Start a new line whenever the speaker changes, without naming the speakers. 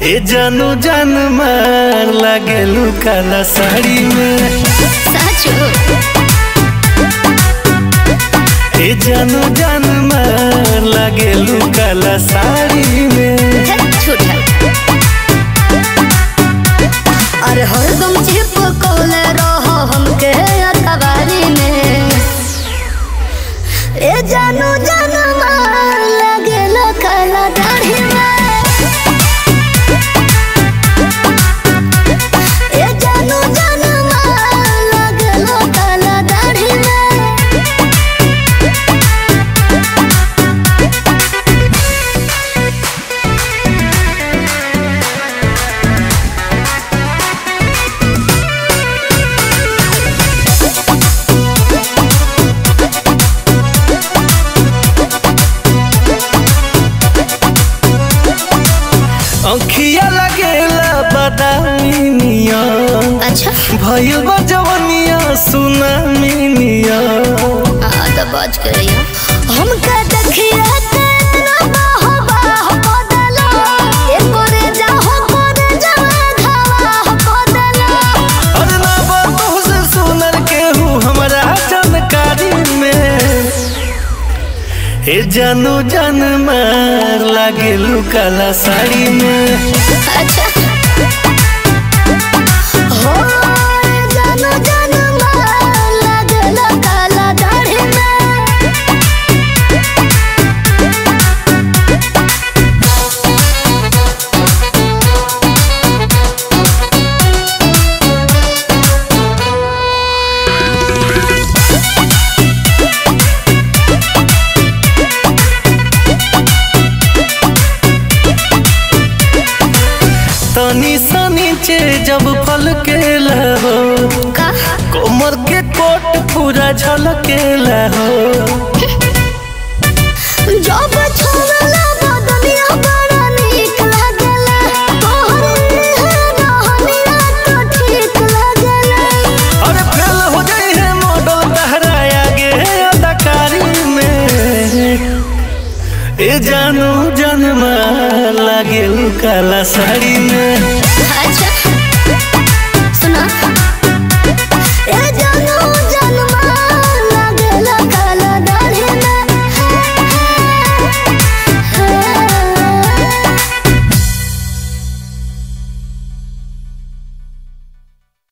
ए जानू जान मार लागेलू काला साड़ी में
साचो
ए जानू जान मार लागेलू काला साड़ी में
धत झूठा अरे हरदम चिपकौले रहो हमके अखबारी में ए जानू जानू मार लगेलो काला दाढ़ी में ए जानू जानू मार लगेलो काला दाढ़ी में
अंखिया लगेला बदामी निया
अच्छा
भइल बा जवनिया सुनामी निया
हाँ तो बाज करिया हमका देखिया तेरा बाह बाह बदला ए करे जाहो करे जावा घावा बदला
अरे ना बातों से सुनर केहू हमरा जानकारी में ए जानू जान मार लागेलू काला साड़ी में
अच्छा हो जानू जानू मार लगला काला दाढ़ी में
तनी सा नीचे जब फल के लहो
का
कोमर के कोट पूरा झलके लहो
जब छोड़ला बदनिया बड़ा नीक लागला तोहर रहनिया तो ठीक लागला
अरे फेल हो जाई है मॉडल तहरा आगे अदाकारी में ए जानू जनमा लागेलू काला साड़ी में
अच्छा